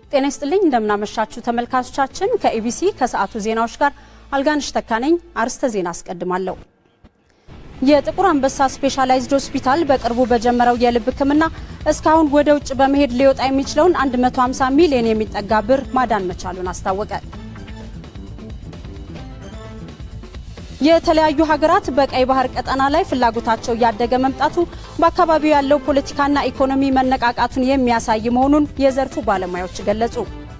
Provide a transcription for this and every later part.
ጤና ይስጥልኝ እንደምናመሻችሁ ተመልካቾቻችን። ከኢቢሲ ከሰዓቱ ዜናዎች ጋር አልጋንሽ ተካነኝ። አርስተ ዜና አስቀድማለሁ። የጥቁር አንበሳ ስፔሻላይዝድ ሆስፒታል በቅርቡ በጀመረው የልብ ሕክምና እስካሁን ወደ ውጭ በመሄድ ሊወጣ የሚችለውን 150 ሚሊዮን የሚጠጋ ብር ማዳን መቻሉን አስታወቀ። የተለያዩ ሀገራት በቀይ ባህር ቀጠና ላይ ፍላጎታቸው እያደገ መምጣቱ በአካባቢው ያለው ፖለቲካና ኢኮኖሚ መነቃቃቱን የሚያሳይ መሆኑን የዘርፉ ባለሙያዎች ገለጹ።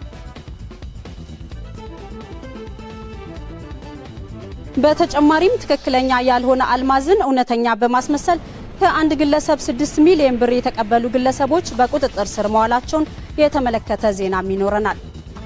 በተጨማሪም ትክክለኛ ያልሆነ አልማዝን እውነተኛ በማስመሰል ከአንድ ግለሰብ 6 ሚሊዮን ብር የተቀበሉ ግለሰቦች በቁጥጥር ስር መዋላቸውን የተመለከተ ዜናም ይኖረናል።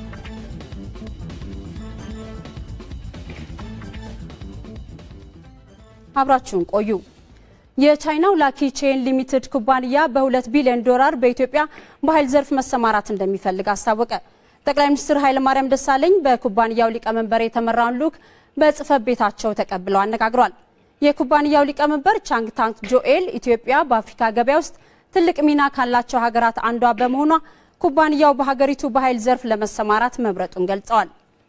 አብራችሁን ቆዩ። የቻይናው ላኪ ቼን ሊሚትድ ኩባንያ በሁለት ቢሊዮን ዶላር በኢትዮጵያ በኃይል ዘርፍ መሰማራት እንደሚፈልግ አስታወቀ። ጠቅላይ ሚኒስትር ኃይለማርያም ደሳለኝ በኩባንያው ሊቀመንበር የተመራውን ልዑክ በጽህፈት ቤታቸው ተቀብለው አነጋግሯል። የኩባንያው ሊቀመንበር ቻንግ ታንክ ጆኤል ኢትዮጵያ በአፍሪካ ገበያ ውስጥ ትልቅ ሚና ካላቸው ሀገራት አንዷ በመሆኗ ኩባንያው በሀገሪቱ በኃይል ዘርፍ ለመሰማራት መምረጡን ገልጸዋል።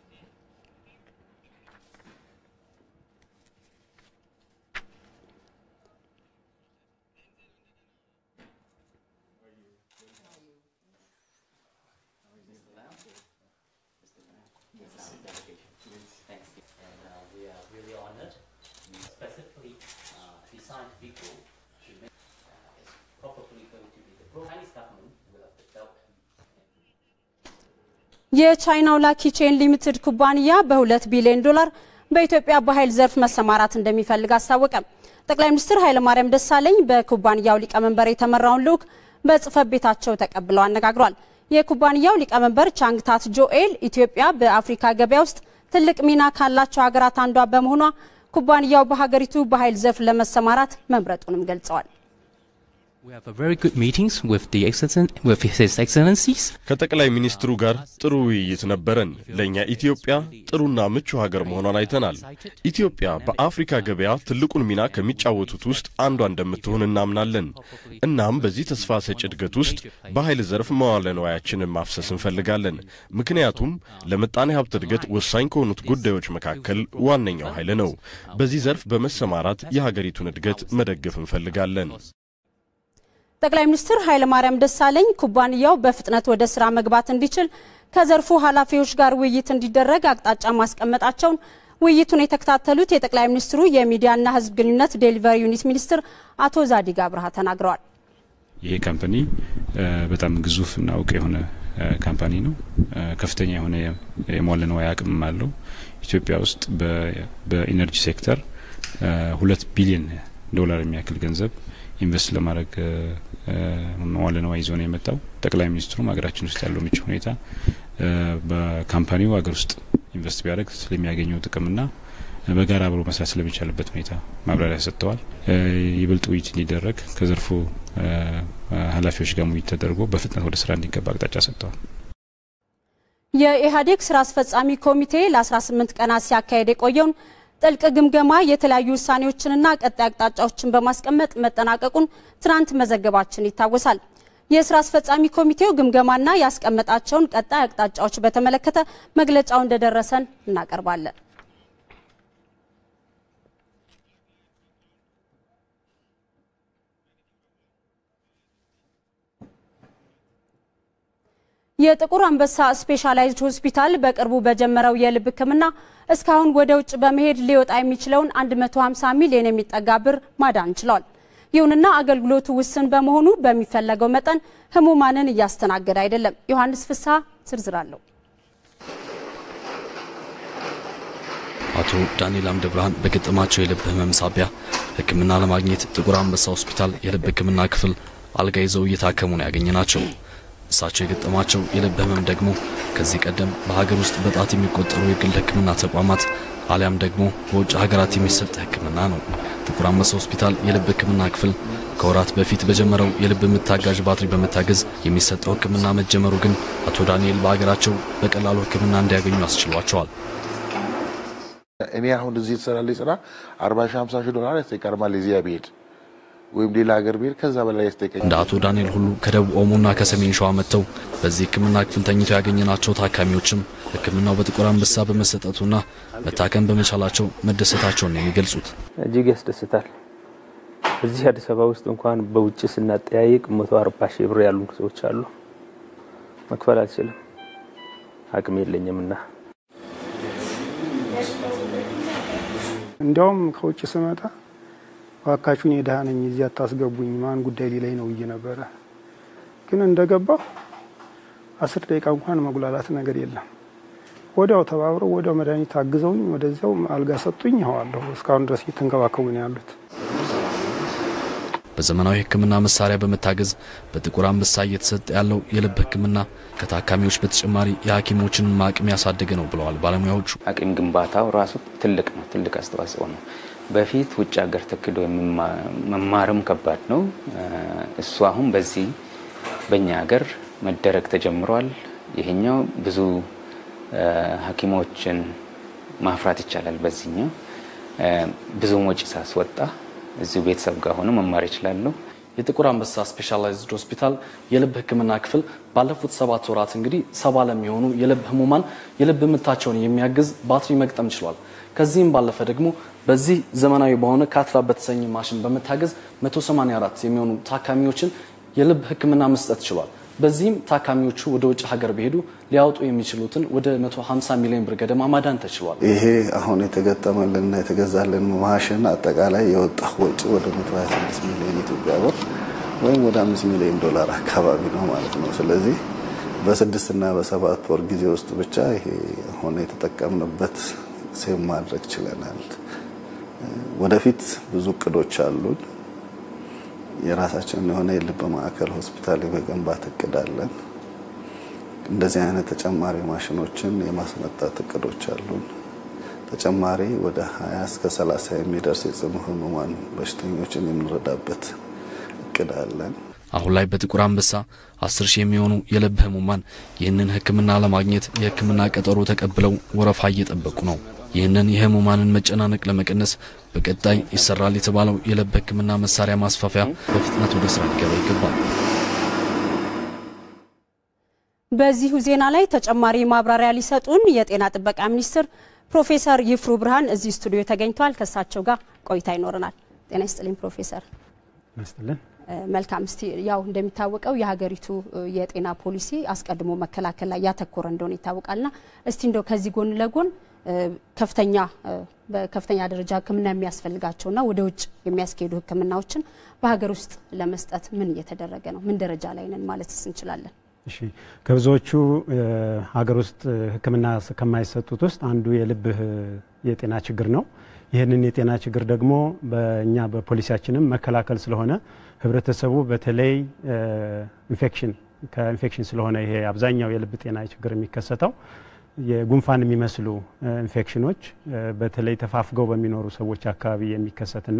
የቻይናው ላኪ ቼን ሊሚትድ ኩባንያ በሁለት ቢሊዮን ዶላር በኢትዮጵያ በኃይል ዘርፍ መሰማራት እንደሚፈልግ አስታወቀ። ጠቅላይ ሚኒስትር ኃይለማርያም ደሳለኝ በኩባንያው ሊቀመንበር የተመራውን ልዑክ በጽህፈት ቤታቸው ተቀብለው አነጋግሯል። የኩባንያው ሊቀመንበር ቻንግታት ጆኤል ኢትዮጵያ በአፍሪካ ገበያ ውስጥ ትልቅ ሚና ካላቸው ሀገራት አንዷ በመሆኗ ኩባንያው በሀገሪቱ በኃይል ዘርፍ ለመሰማራት መምረጡንም ገልጸዋል። ከጠቅላይ ሚኒስትሩ ጋር ጥሩ ውይይት ነበረን። ለእኛ ኢትዮጵያ ጥሩና ምቹ ሀገር መሆኗን አይተናል። ኢትዮጵያ በአፍሪካ ገበያ ትልቁን ሚና ከሚጫወቱት ውስጥ አንዷ እንደምትሆን እናምናለን። እናም በዚህ ተስፋ ሰጭ እድገት ውስጥ በኃይል ዘርፍ መዋለ ንዋያችንን ማፍሰስ እንፈልጋለን። ምክንያቱም ለምጣኔ ሀብት እድገት ወሳኝ ከሆኑት ጉዳዮች መካከል ዋነኛው ኃይል ነው። በዚህ ዘርፍ በመሰማራት የሀገሪቱን እድገት መደገፍ እንፈልጋለን። ጠቅላይ ሚኒስትር ኃይለማርያም ደሳለኝ ኩባንያው በፍጥነት ወደ ስራ መግባት እንዲችል ከዘርፉ ኃላፊዎች ጋር ውይይት እንዲደረግ አቅጣጫ ማስቀመጣቸውን ውይይቱን የተከታተሉት የጠቅላይ ሚኒስትሩ የሚዲያና ሕዝብ ግንኙነት ዴሊቨሪ ዩኒት ሚኒስትር አቶ ዛዲግ አብርሃ ተናግረዋል። ይሄ ካምፓኒ በጣም ግዙፍ እና እውቅ የሆነ ካምፓኒ ነው። ከፍተኛ የሆነ የመዋለ ንዋይ አቅምም አለው። ኢትዮጵያ ውስጥ በኢነርጂ ሴክተር ሁለት ቢሊዮን ዶላር የሚያክል ገንዘብ ኢንቨስት ለማድረግ መዋለ ንዋይ ይዞ ነው የመጣው። ጠቅላይ ሚኒስትሩም ሀገራችን ውስጥ ያለው ምቹ ሁኔታ በካምፓኒው ሀገር ውስጥ ኢንቨስት ቢያደርግ ስለሚያገኘው ጥቅምና በጋራ አብሮ መስራት ስለሚቻልበት ሁኔታ ማብራሪያ ሰጥተዋል። ይበልጥ ውይይት እንዲደረግ ከዘርፉ ኃላፊዎች ጋር ውይይት ተደርጎ በፍጥነት ወደ ስራ እንዲገባ አቅጣጫ ሰጥተዋል። የኢህአዴግ ስራ አስፈጻሚ ኮሚቴ ለ18 ቀናት ሲያካሄድ የቆየውን ጥልቅ ግምገማ የተለያዩ ውሳኔዎችንና ቀጣይ አቅጣጫዎችን በማስቀመጥ መጠናቀቁን ትናንት መዘገባችን ይታወሳል። የስራ አስፈጻሚ ኮሚቴው ግምገማና ያስቀመጣቸውን ቀጣይ አቅጣጫዎች በተመለከተ መግለጫው እንደደረሰን እናቀርባለን። የጥቁር አንበሳ ስፔሻላይዝድ ሆስፒታል በቅርቡ በጀመረው የልብ ሕክምና እስካሁን ወደ ውጭ በመሄድ ሊወጣ የሚችለውን 150 ሚሊዮን የሚጠጋ ብር ማዳን ችሏል። ይሁንና አገልግሎቱ ውስን በመሆኑ በሚፈለገው መጠን ህሙማንን እያስተናገደ አይደለም። ዮሐንስ ፍስሐ ዝርዝር አለው። አቶ ዳንኤል አምደ ብርሃን በገጠማቸው የልብ ህመም ሳቢያ ሕክምና ለማግኘት ጥቁር አንበሳ ሆስፒታል የልብ ሕክምና ክፍል አልጋ ይዘው እየታከሙ ነው ያገኘ ናቸው። እሳቸው የገጠማቸው የልብ ህመም ደግሞ ከዚህ ቀደም በሀገር ውስጥ በጣት የሚቆጠሩ የግል ህክምና ተቋማት አሊያም ደግሞ በውጭ ሀገራት የሚሰጥ ህክምና ነው። ጥቁር አንበሳ ሆስፒታል የልብ ህክምና ክፍል ከወራት በፊት በጀመረው የልብ ምት አጋዥ ባትሪ በመታገዝ የሚሰጠው ህክምና መጀመሩ ግን አቶ ዳንኤል በሀገራቸው በቀላሉ ህክምና እንዲያገኙ አስችሏቸዋል። እኔ አሁን እዚህ የተሰራልኝ ስራ አርባ ሺህ ሀምሳ ሺህ ዶላር ይቀርማል እዚያ ብሄድ ወይም ሌላ ሀገር ብሄድ ከዛ በላይ ያስጠይቀኝ። እንደ አቶ ዳንኤል ሁሉ ከደቡብ ኦሞና ከሰሜን ሸዋ መጥተው በዚህ ሕክምና ክፍል ተኝተው ያገኘናቸው ታካሚዎችም ሕክምናው በጥቁር አንበሳ በመሰጠቱና መታከም በመቻላቸው መደሰታቸውን ነው የሚገልጹት። እጅግ ያስደስታል። እዚህ አዲስ አበባ ውስጥ እንኳን በውጭ ስናጠያይቅ መቶ አርባ ሺህ ብር ያሉ ሰዎች አሉ። መክፈል አልችልም፣ አቅም የለኝምና እንዲያውም ከውጭ ስመጣ ዋካችሁን የድሃ ነኝ እዚህ አታስገቡኝ ማን ጉዳይ ሊላይ ነው ብዬ ነበረ። ግን እንደገባሁ አስር ደቂቃ እንኳን መጉላላት ነገር የለም። ወዲያው ተባብረው ወዲያው መድኃኒት አግዘውኝ ወደዚያው አልጋ ሰጡኝ። ይኸዋለሁ እስካሁን ድረስ እየተንከባከቡ ነው ያሉት። በዘመናዊ ሕክምና መሳሪያ በመታገዝ በጥቁር አንበሳ እየተሰጠ ያለው የልብ ሕክምና ከታካሚዎች በተጨማሪ የሐኪሞችን አቅም ያሳደገ ነው ብለዋል ባለሙያዎቹ። አቅም ግንባታው ራሱ ትልቅ ነው፣ ትልቅ አስተዋጽኦ ነው። በፊት ውጭ ሀገር ተክዶ መማርም ከባድ ነው። እሱ አሁን በዚህ በእኛ ሀገር መደረግ ተጀምሯል። ይሄኛው ብዙ ሐኪሞችን ማፍራት ይቻላል። በዚህኛው ብዙ ወጪ ሳስወጣ እዚሁ ቤተሰብ ጋር ሆኖ መማር ይችላሉ። የጥቁር አንበሳ ስፔሻላይዝድ ሆስፒታል የልብ ህክምና ክፍል ባለፉት ሰባት ወራት እንግዲህ ሰባ ለሚሆኑ የልብ ህሙማን የልብ ምታቸውን የሚያግዝ ባትሪ መግጠም ችሏል። ከዚህም ባለፈ ደግሞ በዚህ ዘመናዊ በሆነ ካትላ በተሰኘ ማሽን በመታገዝ 184 የሚሆኑ ታካሚዎችን የልብ ህክምና መስጠት ችሏል። በዚህም ታካሚዎቹ ወደ ውጭ ሀገር ቢሄዱ ሊያወጡ የሚችሉትን ወደ 150 ሚሊዮን ብር ገደማ ማዳን ተችሏል። ይሄ አሁን የተገጠመልንና የተገዛልን ማሽን አጠቃላይ የወጣ ወጪ ወደ 126 ሚሊዮን ኢትዮጵያ ብር ወይም ወደ 5 ሚሊዮን ዶላር አካባቢ ነው ማለት ነው። ስለዚህ በስድስትና በሰባት ወር ጊዜ ውስጥ ብቻ ይሄ አሁን የተጠቀምንበት ሴም ማድረግ ችለናል። ወደፊት ብዙ እቅዶች አሉን። የራሳችን የሆነ የልብ ማዕከል ሆስፒታል የመገንባት እቅድ አለን። እንደዚህ አይነት ተጨማሪ ማሽኖችን የማስመጣት እቅዶች አሉን። ተጨማሪ ወደ 20 እስከ 30 የሚደርስ የጽኑ ህሙማን በሽተኞችን የምንረዳበት እቅድ አለን። አሁን ላይ በጥቁር አንበሳ አስር ሺህ የሚሆኑ የልብ ህሙማን ይህንን ህክምና ለማግኘት የህክምና ቀጠሮ ተቀብለው ወረፋ እየጠበቁ ነው። ይህንን የህሙማንን መጨናነቅ ለመቀነስ በቀጣይ ይሰራል የተባለው የልብ ህክምና መሳሪያ ማስፋፊያ በፍጥነት ወደ ስራ ሊገባ ይገባል። በዚሁ ዜና ላይ ተጨማሪ ማብራሪያ ሊሰጡን የጤና ጥበቃ ሚኒስትር ፕሮፌሰር ይፍሩ ብርሃን እዚህ ስቱዲዮ ተገኝተዋል። ከእሳቸው ጋር ቆይታ ይኖረናል። ጤና ይስጥልኝ ፕሮፌሰር። ይስጥልን። መልካም። እስቲ ያው እንደሚታወቀው የሀገሪቱ የጤና ፖሊሲ አስቀድሞ መከላከል ላይ ያተኮረ እንደሆነ ይታወቃልና እስቲ እንደው ከዚህ ጎን ለጎን ከፍተኛ በከፍተኛ ደረጃ ሕክምና የሚያስፈልጋቸውና ወደ ውጭ የሚያስኬዱ ሕክምናዎችን በሀገር ውስጥ ለመስጠት ምን እየተደረገ ነው? ምን ደረጃ ላይ ነን ማለትስ እንችላለን? እሺ ከብዙዎቹ ሀገር ውስጥ ሕክምና ከማይሰጡት ውስጥ አንዱ የልብ የጤና ችግር ነው። ይህንን የጤና ችግር ደግሞ በእኛ በፖሊሲያችንም መከላከል ስለሆነ ህብረተሰቡ በተለይ ኢንፌክሽን ከኢንፌክሽን ስለሆነ ይሄ አብዛኛው የልብ ጤና ችግር የሚከሰተው የጉንፋን የሚመስሉ ኢንፌክሽኖች በተለይ ተፋፍገው በሚኖሩ ሰዎች አካባቢ የሚከሰትና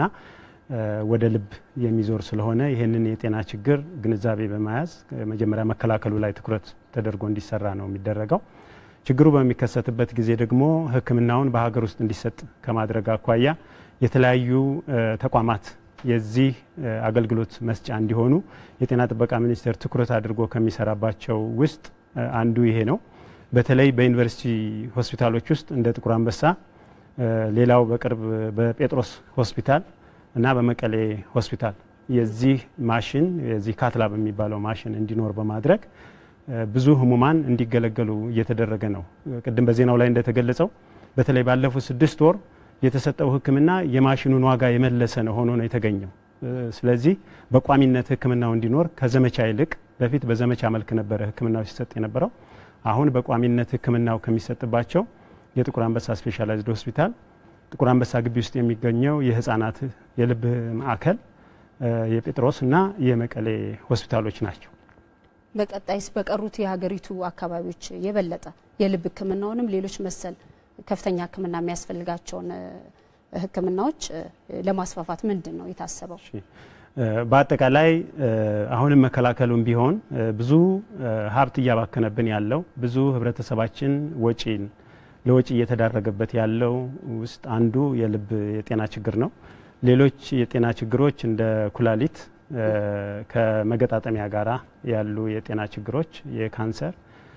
ወደ ልብ የሚዞር ስለሆነ ይህንን የጤና ችግር ግንዛቤ በመያዝ መጀመሪያ መከላከሉ ላይ ትኩረት ተደርጎ እንዲሰራ ነው የሚደረገው። ችግሩ በሚከሰትበት ጊዜ ደግሞ ሕክምናውን በሀገር ውስጥ እንዲሰጥ ከማድረግ አኳያ የተለያዩ ተቋማት የዚህ አገልግሎት መስጫ እንዲሆኑ የጤና ጥበቃ ሚኒስቴር ትኩረት አድርጎ ከሚሰራባቸው ውስጥ አንዱ ይሄ ነው። በተለይ በዩኒቨርሲቲ ሆስፒታሎች ውስጥ እንደ ጥቁር አንበሳ፣ ሌላው በቅርብ በጴጥሮስ ሆስፒታል እና በመቀሌ ሆስፒታል የዚህ ማሽን የዚህ ካትላ በሚባለው ማሽን እንዲኖር በማድረግ ብዙ ህሙማን እንዲገለገሉ እየተደረገ ነው። ቅድም በዜናው ላይ እንደተገለጸው በተለይ ባለፉት ስድስት ወር የተሰጠው ህክምና የማሽኑን ዋጋ የመለሰ ነው ሆኖ ነው የተገኘው። ስለዚህ በቋሚነት ህክምናው እንዲኖር ከዘመቻ ይልቅ በፊት በዘመቻ መልክ ነበረ ህክምናው ሲሰጥ የነበረው። አሁን በቋሚነት ህክምናው ከሚሰጥባቸው የጥቁር አንበሳ ስፔሻላይዝድ ሆስፒታል፣ ጥቁር አንበሳ ግቢ ውስጥ የሚገኘው የህፃናት የልብ ማዕከል፣ የጴጥሮስ እና የመቀሌ ሆስፒታሎች ናቸው። በቀጣይስ በቀሩት የሀገሪቱ አካባቢዎች የበለጠ የልብ ህክምናውንም ሌሎች መሰል ከፍተኛ ህክምና የሚያስፈልጋቸውን ህክምናዎች ለማስፋፋት ምንድን ነው የታሰበው? በአጠቃላይ አሁንም መከላከሉም ቢሆን ብዙ ሀብት እያባከነብን ያለው ብዙ ህብረተሰባችን ወጪን ለወጪ እየተዳረገበት ያለው ውስጥ አንዱ የልብ የጤና ችግር ነው። ሌሎች የጤና ችግሮች እንደ ኩላሊት ከመገጣጠሚያ ጋራ ያሉ የጤና ችግሮች፣ የካንሰር፣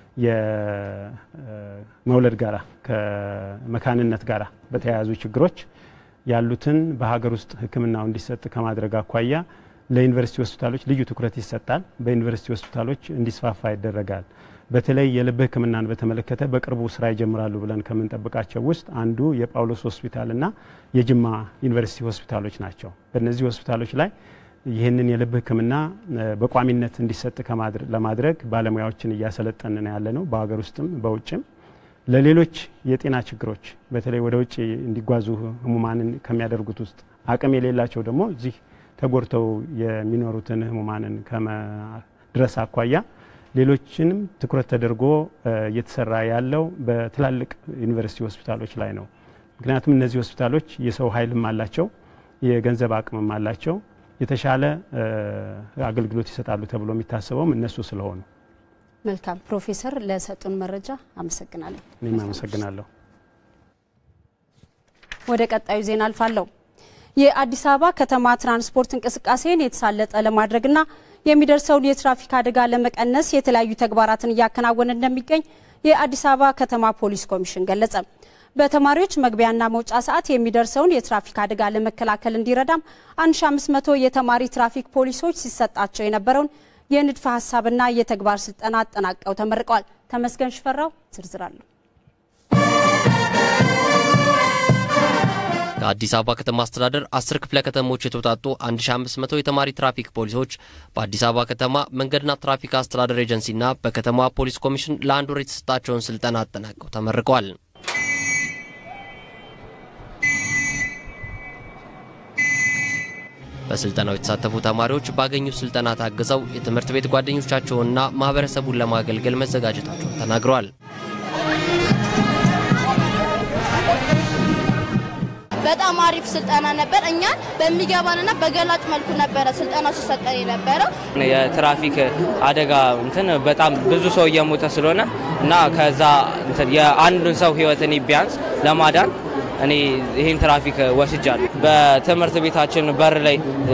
የመውለድ ጋራ ከመካንነት ጋራ በተያያዙ ችግሮች ያሉትን በሀገር ውስጥ ሕክምናው እንዲሰጥ ከማድረግ አኳያ ለዩኒቨርሲቲ ሆስፒታሎች ልዩ ትኩረት ይሰጣል። በዩኒቨርሲቲ ሆስፒታሎች እንዲስፋፋ ይደረጋል። በተለይ የልብ ሕክምናን በተመለከተ በቅርቡ ስራ ይጀምራሉ ብለን ከምንጠብቃቸው ውስጥ አንዱ የጳውሎስ ሆስፒታልና የጅማ ዩኒቨርሲቲ ሆስፒታሎች ናቸው። በእነዚህ ሆስፒታሎች ላይ ይህንን የልብ ሕክምና በቋሚነት እንዲሰጥ ለማድረግ ባለሙያዎችን እያሰለጠንን ያለ ነው፣ በሀገር ውስጥም በውጭም። ለሌሎች የጤና ችግሮች በተለይ ወደ ውጭ እንዲጓዙ ህሙማንን ከሚያደርጉት ውስጥ አቅም የሌላቸው ደግሞ እዚህ ተጎድተው የሚኖሩትን ህሙማንን ከመድረስ አኳያ ሌሎችንም ትኩረት ተደርጎ እየተሰራ ያለው በትላልቅ ዩኒቨርሲቲ ሆስፒታሎች ላይ ነው። ምክንያቱም እነዚህ ሆስፒታሎች የሰው ኃይልም አላቸው፣ የገንዘብ አቅምም አላቸው። የተሻለ አገልግሎት ይሰጣሉ ተብሎ የሚታሰበውም እነሱ ስለሆኑ። መልካም ፕሮፌሰር፣ ለሰጡን መረጃ አመሰግናለሁ። እኔም አመሰግናለሁ። ወደ ቀጣዩ ዜና አልፋለሁ። የአዲስ አበባ ከተማ ትራንስፖርት እንቅስቃሴን የተሳለጠ ለማድረግና የሚደርሰውን የትራፊክ አደጋ ለመቀነስ የተለያዩ ተግባራትን እያከናወነ እንደሚገኝ የአዲስ አበባ ከተማ ፖሊስ ኮሚሽን ገለጸ። በተማሪዎች መግቢያና መውጫ ሰዓት የሚደርሰውን የትራፊክ አደጋ ለመከላከል እንዲረዳም 1500 የተማሪ ትራፊክ ፖሊሶች ሲሰጣቸው የነበረውን የንድፈ ሀሳብና የተግባር ስልጠና አጠናቀው ተመርቀዋል። ተመስገን ሽፈራው ዝርዝር አለው። ከአዲስ አበባ ከተማ አስተዳደር አስር ክፍለ ከተሞች የተውጣጡ 1500 የተማሪ ትራፊክ ፖሊሶች በአዲስ አበባ ከተማ መንገድና ትራፊክ አስተዳደር ኤጀንሲና በከተማ ፖሊስ ኮሚሽን ለአንድ ወር የተሰጣቸውን ስልጠና አጠናቀው ተመርቀዋል። በስልጠናው የተሳተፉ ተማሪዎች ባገኙት ስልጠና ታግዘው የትምህርት ቤት ጓደኞቻቸውንና ማህበረሰቡን ለማገልገል መዘጋጀታቸውን ተናግረዋል። በጣም አሪፍ ስልጠና ነበር። እኛን በሚገባንና በገላጭ መልኩ ነበረ ስልጠናው ሲሰጠን የነበረው። የትራፊክ አደጋ እንትን በጣም ብዙ ሰው እየሞተ ስለሆነ እና ከዛ እንትን የአንዱን ሰው ህይወት እኔ ቢያንስ ለማዳን እኔ ይህን ትራፊክ ወስጃለሁ። በትምህርት ቤታችን በር ላይ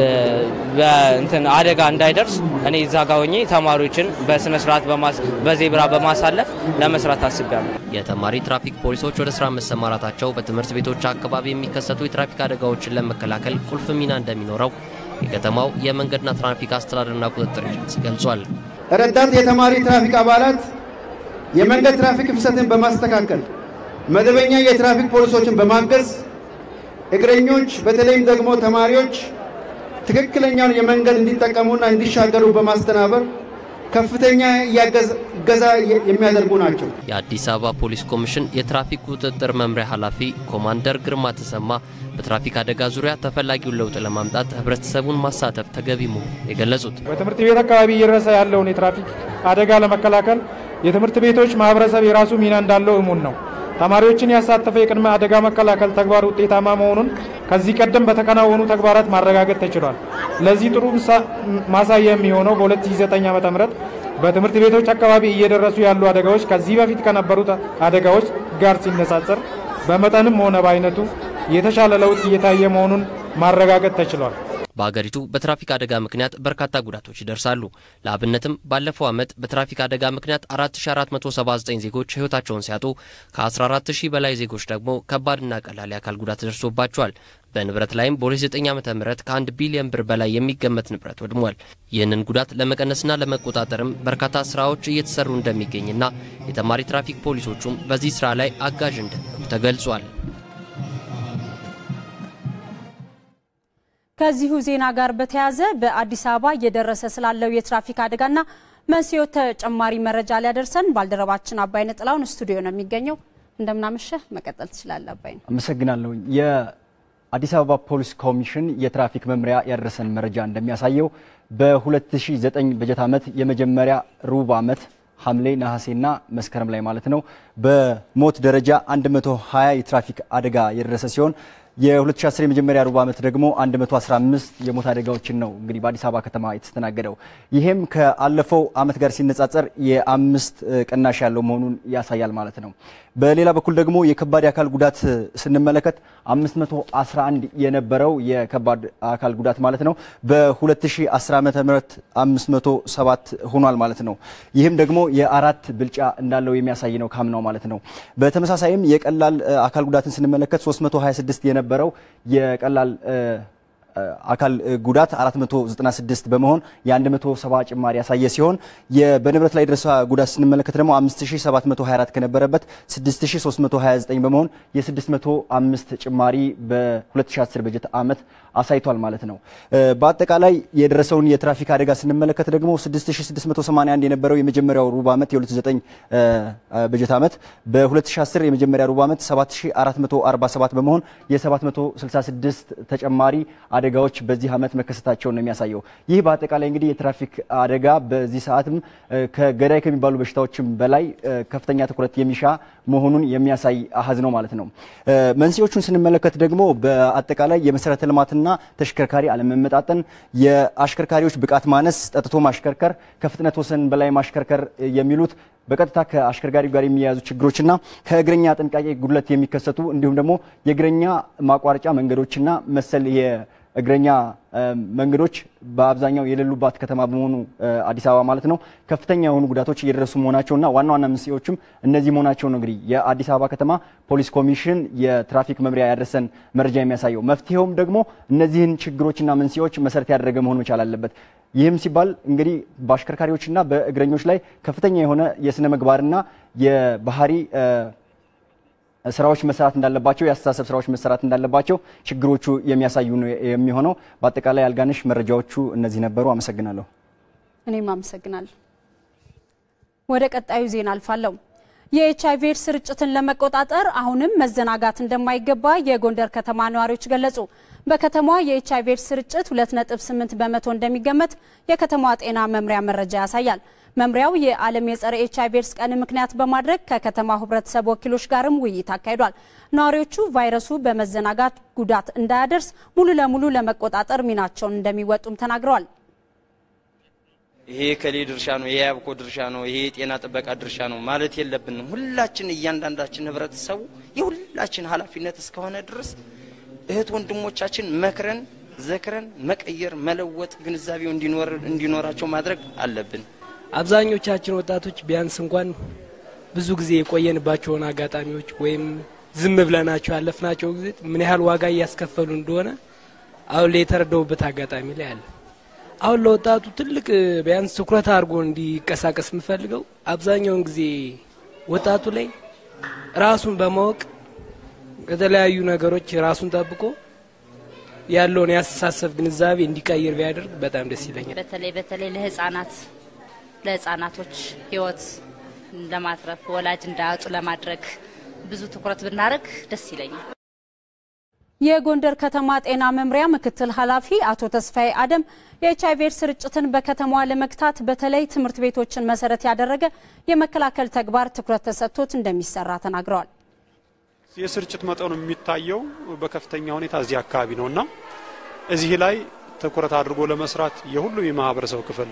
እንትን አደጋ እንዳይደርስ እኔ እዛ ጋ ሆኜ ተማሪዎችን በስነ ስርዓት በዜብራ በማሳለፍ ለመስራት አስቤያለሁ። የተማሪ ትራፊክ ፖሊሶች ወደ ስራ መሰማራታቸው በትምህርት ቤቶች አካባቢ የሚከሰቱ የትራፊክ አደጋዎችን ለመከላከል ቁልፍ ሚና እንደሚኖረው የከተማው የመንገድና ትራፊክ አስተዳደርና ቁጥጥር ኤጀንሲ ገልጿል። ረዳት የተማሪ ትራፊክ አባላት የመንገድ ትራፊክ ፍሰትን በማስተካከል መደበኛ የትራፊክ ፖሊሶችን በማገዝ እግረኞች በተለይም ደግሞ ተማሪዎች ትክክለኛውን የመንገድ እንዲጠቀሙና እንዲሻገሩ በማስተናበር ከፍተኛ እገዛ የሚያደርጉ ናቸው። የአዲስ አበባ ፖሊስ ኮሚሽን የትራፊክ ቁጥጥር መምሪያ ኃላፊ ኮማንደር ግርማ ተሰማ በትራፊክ አደጋ ዙሪያ ተፈላጊውን ለውጥ ለማምጣት ህብረተሰቡን ማሳተፍ ተገቢ መሆኑን የገለጹት በትምህርት ቤት አካባቢ እየደረሰ ያለውን የትራፊክ አደጋ ለመከላከል የትምህርት ቤቶች ማህበረሰብ የራሱ ሚና እንዳለው እሙን ነው። ተማሪዎችን ያሳተፈ የቅድመ አደጋ መከላከል ተግባር ውጤታማ መሆኑን ከዚህ ቀደም በተከናወኑ ተግባራት ማረጋገጥ ተችሏል። ለዚህ ጥሩ ማሳያ የሚሆነው በ2009 ዓ.ም በትምህርት ቤቶች አካባቢ እየደረሱ ያሉ አደጋዎች ከዚህ በፊት ከነበሩት አደጋዎች ጋር ሲነጻጸር በመጠንም ሆነ በአይነቱ የተሻለ ለውጥ እየታየ መሆኑን ማረጋገጥ ተችሏል። በሀገሪቱ በትራፊክ አደጋ ምክንያት በርካታ ጉዳቶች ይደርሳሉ። ለአብነትም ባለፈው ዓመት በትራፊክ አደጋ ምክንያት 4479 ዜጎች ሕይወታቸውን ሲያጡ ከ14000 በላይ ዜጎች ደግሞ ከባድና ቀላል የአካል ጉዳት ደርሶባቸዋል። በንብረት ላይም በ2009 ዓ ም ከአንድ ቢሊዮን ብር በላይ የሚገመት ንብረት ወድሟል። ይህንን ጉዳት ለመቀነስና ለመቆጣጠርም በርካታ ስራዎች እየተሰሩ እንደሚገኝና የተማሪ ትራፊክ ፖሊሶቹም በዚህ ስራ ላይ አጋዥ እንደሚሆኑ ተገልጿል። ከዚሁ ዜና ጋር በተያያዘ በአዲስ አበባ እየደረሰ ስላለው የትራፊክ አደጋና መንስኤው ተጨማሪ መረጃ ሊያደርሰን ባልደረባችን አባይነህ ጥላሁን ስቱዲዮ ነው የሚገኘው። እንደምናመሸህ መቀጠል ትችላለህ አባይነህ። አመሰግናለሁ። የአዲስ አበባ ፖሊስ ኮሚሽን የትራፊክ መምሪያ ያደረሰን መረጃ እንደሚያሳየው በ2009 በጀት ዓመት የመጀመሪያ ሩብ ዓመት ሐምሌ ነሐሴና መስከረም ላይ ማለት ነው በሞት ደረጃ 120 የትራፊክ አደጋ የደረሰ ሲሆን የ2010 የመጀመሪያ ሩብ ዓመት ደግሞ 115 የሞት አደጋዎችን ነው እንግዲህ በአዲስ አበባ ከተማ የተስተናገደው። ይሄም ከአለፈው ዓመት ጋር ሲነጻጸር የአምስት ቅናሽ ያለው መሆኑን ያሳያል ማለት ነው። በሌላ በኩል ደግሞ የከባድ የአካል ጉዳት ስንመለከት 511 የነበረው የከባድ አካል ጉዳት ማለት ነው በ2010 ዓመተ ምህረት 507 ሆኗል ማለት ነው። ይህም ደግሞ የአራት ብልጫ እንዳለው የሚያሳይ ነው ካምናው ማለት ነው። በተመሳሳይም የቀላል አካል ጉዳትን ስንመለከት 326 የነበረው የቀላል አካል ጉዳት 496 በመሆን የ170 ጭማሪ ያሳየ ሲሆን በንብረት ላይ የደረሰ ጉዳት ስንመለከት ደግሞ 5724 ከነበረበት 6329 በመሆን የ605 ጭማሪ በ2010 በጀት ዓመት አሳይቷል ማለት ነው። በአጠቃላይ የደረሰውን የትራፊክ አደጋ ስንመለከት ደግሞ 6681 የነበረው የመጀመሪያው ሩብ ዓመት የ2009 በጀት ዓመት በ2010 የመጀመሪያ ሩብ ዓመት 7447 በመሆን የ766 ተጨማሪ አደጋዎች በዚህ ዓመት መከሰታቸውን ነው የሚያሳየው። ይህ በአጠቃላይ እንግዲህ የትራፊክ አደጋ በዚህ ሰዓትም ከገዳይ ከሚባሉ በሽታዎችም በላይ ከፍተኛ ትኩረት የሚሻ መሆኑን የሚያሳይ አሀዝ ነው ማለት ነው። መንስኤዎቹን ስንመለከት ደግሞ በአጠቃላይ የመሰረተ ልማትና ተሽከርካሪ አለመመጣጠን፣ የአሽከርካሪዎች ብቃት ማነስ፣ ጠጥቶ ማሽከርከር፣ ከፍጥነት ወሰን በላይ ማሽከርከር የሚሉት በቀጥታ ከአሽከርካሪው ጋር የሚያያዙ ችግሮችና ከእግረኛ ጥንቃቄ ጉድለት የሚከሰቱ እንዲሁም ደግሞ የእግረኛ ማቋረጫ መንገዶችና መሰል የእግረኛ መንገዶች በአብዛኛው የሌሉባት ከተማ በመሆኑ አዲስ አበባ ማለት ነው ከፍተኛ የሆኑ ጉዳቶች እየደረሱ መሆናቸውና ዋና ዋና መንስኤዎችም እነዚህ መሆናቸው ነው እንግዲህ የአዲስ አበባ ከተማ ፖሊስ ኮሚሽን የትራፊክ መምሪያ ያደረሰን መረጃ የሚያሳየው። መፍትሄውም ደግሞ እነዚህን ችግሮችና መንስኤዎች መሰረት ያደረገ መሆን መቻል አለበት። ይህም ሲባል እንግዲህ በአሽከርካሪዎችና በእግረኞች ላይ ከፍተኛ የሆነ የስነ ምግባርና የባህሪ ስራዎች መሰራት እንዳለባቸው የአስተሳሰብ ስራዎች መሰራት እንዳለባቸው ችግሮቹ የሚያሳዩ ነው የሚሆነው። በአጠቃላይ አልጋነሽ መረጃዎቹ እነዚህ ነበሩ። አመሰግናለሁ። እኔም አመሰግናለሁ። ወደ ቀጣዩ ዜና አልፋለሁ። የኤች አይቪ ኤድስ ስርጭትን ለመቆጣጠር አሁንም መዘናጋት እንደማይገባ የጎንደር ከተማ ነዋሪዎች ገለጹ። በከተማዋ የኤች አይቪ ኤድስ ስርጭት 2.8 በመቶ እንደሚገመት የከተማዋ ጤና መምሪያ መረጃ ያሳያል። መምሪያው የዓለም የጸረ ኤች አይቪ ኤድስ ቀን ምክንያት በማድረግ ከከተማው ሕብረተሰብ ወኪሎች ጋርም ውይይት አካሂዷል። ነዋሪዎቹ ቫይረሱ በመዘናጋት ጉዳት እንዳያደርስ ሙሉ ለሙሉ ለመቆጣጠር ሚናቸውን እንደሚወጡም ተናግረዋል። ይሄ የከሌ ድርሻ ነው፣ ይሄ ያብኮ ድርሻ ነው፣ ይሄ የጤና ጥበቃ ድርሻ ነው ማለት የለብንም። ሁላችን እያንዳንዳችን ህብረተሰቡ የሁላችን ኃላፊነት እስከሆነ ድረስ እህት ወንድሞቻችን መክረን ዘክረን መቀየር መለወጥ ግንዛቤው እንዲኖራቸው ማድረግ አለብን። አብዛኞቻችን ወጣቶች ቢያንስ እንኳን ብዙ ጊዜ የቆየንባቸውን አጋጣሚዎች ወይም ዝም ብለናቸው ያለፍናቸው ጊዜ ምን ያህል ዋጋ እያስከፈሉ እንደሆነ አሁን ላይ የተረዳውበት አጋጣሚ ላይ አለ። አሁን ለወጣቱ ትልቅ ቢያንስ ትኩረት አድርጎ እንዲቀሳቀስ የምፈልገው አብዛኛውን ጊዜ ወጣቱ ላይ ራሱን በማወቅ ከተለያዩ ነገሮች ራሱን ጠብቆ ያለውን የአስተሳሰብ ግንዛቤ እንዲቀይር ቢያደርግ በጣም ደስ ይለኛል። በተለይ በተለይ ለህጻናት ለህጻናቶች ህይወት ለማትረፍ ወላጅ እንዳያጡ ለማድረግ ብዙ ትኩረት ብናደርግ ደስ ይለኛል። የጎንደር ከተማ ጤና መምሪያ ምክትል ኃላፊ አቶ ተስፋዬ አደም የኤች አይቪ ኤድስ ስርጭትን በከተማዋ ለመግታት በተለይ ትምህርት ቤቶችን መሰረት ያደረገ የመከላከል ተግባር ትኩረት ተሰጥቶት እንደሚሰራ ተናግረዋል። የስርጭት መጠኑ የሚታየው በከፍተኛ ሁኔታ እዚህ አካባቢ ነው እና እዚህ ላይ ትኩረት አድርጎ ለመስራት የሁሉም የማህበረሰብ ክፍል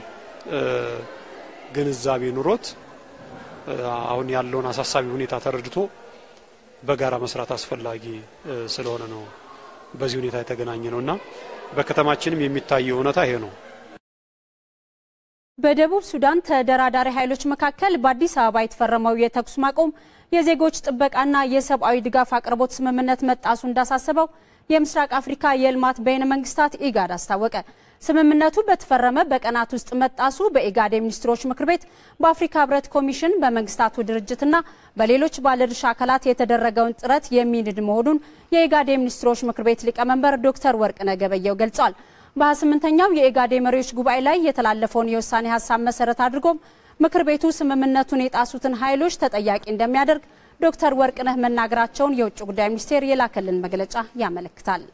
ግንዛቤ ኑሮት አሁን ያለውን አሳሳቢ ሁኔታ ተረድቶ በጋራ መስራት አስፈላጊ ስለሆነ ነው በዚህ ሁኔታ የተገናኘ ነው እና በከተማችንም የሚታየው እውነታ ይሄ ነው። በደቡብ ሱዳን ተደራዳሪ ኃይሎች መካከል በአዲስ አበባ የተፈረመው የተኩስ ማቆም የዜጎች ጥበቃና የሰብአዊ ድጋፍ አቅርቦት ስምምነት መጣሱ እንዳሳሰበው የምስራቅ አፍሪካ የልማት በይነ መንግስታት ኢጋድ አስታወቀ። ስምምነቱ በተፈረመ በቀናት ውስጥ መጣሱ በኢጋድ የሚኒስትሮች ምክር ቤት፣ በአፍሪካ ህብረት ኮሚሽን፣ በመንግስታቱ ድርጅትና በሌሎች ባለድርሻ አካላት የተደረገውን ጥረት የሚንድ መሆኑን የኢጋድ የሚኒስትሮች ምክር ቤት ሊቀመንበር ዶክተር ወርቅነህ ገበየሁ ገልጸዋል። በ28ኛው የኢጋድ የመሪዎች ጉባኤ ላይ የተላለፈውን የውሳኔ ሀሳብ መሰረት አድርጎም ምክር ቤቱ ስምምነቱን የጣሱትን ኃይሎች ተጠያቂ እንደሚያደርግ ዶክተር ወርቅነህ መናገራቸውን የውጭ ጉዳይ ሚኒስቴር የላከልን መግለጫ ያመለክታል።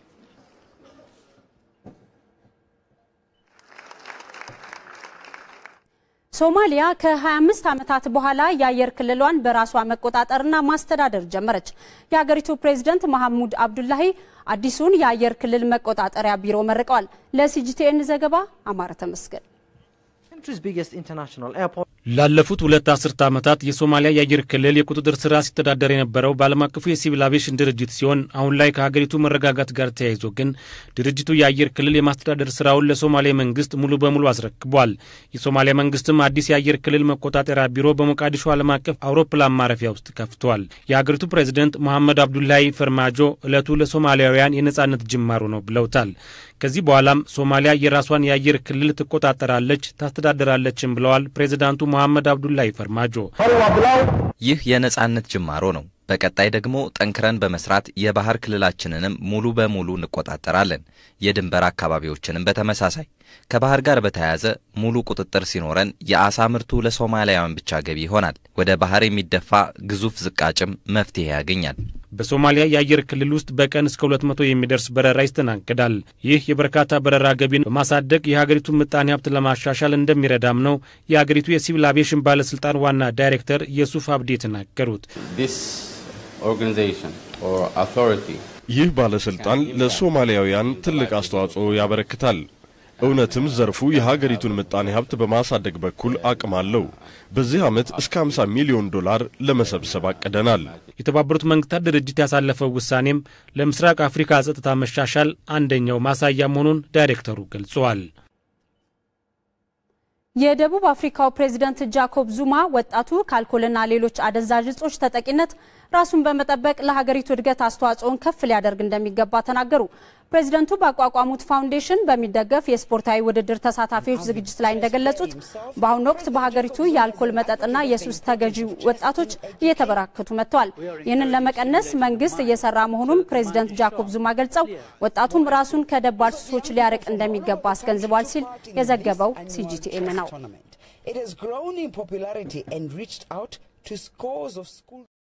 ሶማሊያ ከ25 ዓመታት በኋላ የአየር ክልሏን በራሷ መቆጣጠርና ማስተዳደር ጀመረች። የሀገሪቱ ፕሬዝደንት መሐሙድ አብዱላሂ አዲሱን የአየር ክልል መቆጣጠሪያ ቢሮ መርቀዋል። ለሲጂቲኤን ዘገባ አማረ ተመስገን። ላለፉት ሁለት አስርተ ዓመታት የሶማሊያ የአየር ክልል የቁጥጥር ስራ ሲተዳደር የነበረው በዓለም አቀፉ የሲቪል አቪዬሽን ድርጅት ሲሆን አሁን ላይ ከሀገሪቱ መረጋጋት ጋር ተያይዞ ግን ድርጅቱ የአየር ክልል የማስተዳደር ስራውን ለሶማሌ መንግስት ሙሉ በሙሉ አስረክቧል። የሶማሊያ መንግስትም አዲስ የአየር ክልል መቆጣጠሪያ ቢሮ በሞቃዲሾ ዓለም አቀፍ አውሮፕላን ማረፊያ ውስጥ ከፍቷል። የሀገሪቱ ፕሬዚደንት መሐመድ አብዱላሂ ፈርማጆ ዕለቱ ለሶማሊያውያን የነጻነት ጅማሮ ነው ብለውታል። ከዚህ በኋላም ሶማሊያ የራሷን የአየር ክልል ትቆጣጠራለች፣ ታስተዳድራለችም ብለዋል ፕሬዚዳንቱ መሐመድ አብዱላሂ ፈርማጆ። ይህ የነጻነት ጅማሮ ነው። በቀጣይ ደግሞ ጠንክረን በመስራት የባህር ክልላችንንም ሙሉ በሙሉ እንቆጣጠራለን። የድንበር አካባቢዎችንም በተመሳሳይ ከባህር ጋር በተያያዘ ሙሉ ቁጥጥር ሲኖረን የአሳ ምርቱ ለሶማሊያውያን ብቻ ገቢ ይሆናል። ወደ ባህር የሚደፋ ግዙፍ ዝቃጭም መፍትሄ ያገኛል። በሶማሊያ የአየር ክልል ውስጥ በቀን እስከ 200 የሚደርስ በረራ ይስተናገዳል። ይህ የበርካታ በረራ ገቢን በማሳደግ የሀገሪቱን ምጣኔ ሀብት ለማሻሻል እንደሚረዳም ነው የሀገሪቱ የሲቪል አቪዬሽን ባለስልጣን ዋና ዳይሬክተር የሱፍ አብዲ የተናገሩት። ይህ ባለስልጣን ለሶማሊያውያን ትልቅ አስተዋጽኦ ያበረክታል። እውነትም ዘርፉ የሀገሪቱን ምጣኔ ሀብት በማሳደግ በኩል አቅም አለው። በዚህ ዓመት እስከ 50 ሚሊዮን ዶላር ለመሰብሰብ አቅደናል። የተባበሩት መንግስታት ድርጅት ያሳለፈው ውሳኔም ለምስራቅ አፍሪካ ጸጥታ መሻሻል አንደኛው ማሳያ መሆኑን ዳይሬክተሩ ገልጸዋል። የደቡብ አፍሪካው ፕሬዝደንት ጃኮብ ዙማ ወጣቱ ከአልኮልና ሌሎች አደንዛዥ እጾች ተጠቂነት ራሱን በመጠበቅ ለሀገሪቱ እድገት አስተዋጽኦን ከፍ ሊያደርግ እንደሚገባ ተናገሩ። ፕሬዝደንቱ ባቋቋሙት ፋውንዴሽን በሚደገፍ የስፖርታዊ ውድድር ተሳታፊዎች ዝግጅት ላይ እንደገለጹት በአሁኑ ወቅት በሀገሪቱ የአልኮል መጠጥና የሱስ ተገዢ ወጣቶች እየተበራከቱ መጥተዋል። ይህንን ለመቀነስ መንግስት እየሰራ መሆኑን ፕሬዝደንት ጃኮብ ዙማ ገልጸው ወጣቱም ራሱን ከደባል ሱሶች ሊያርቅ እንደሚገባ አስገንዝቧል ሲል የዘገበው ሲጂቲኤን ነው።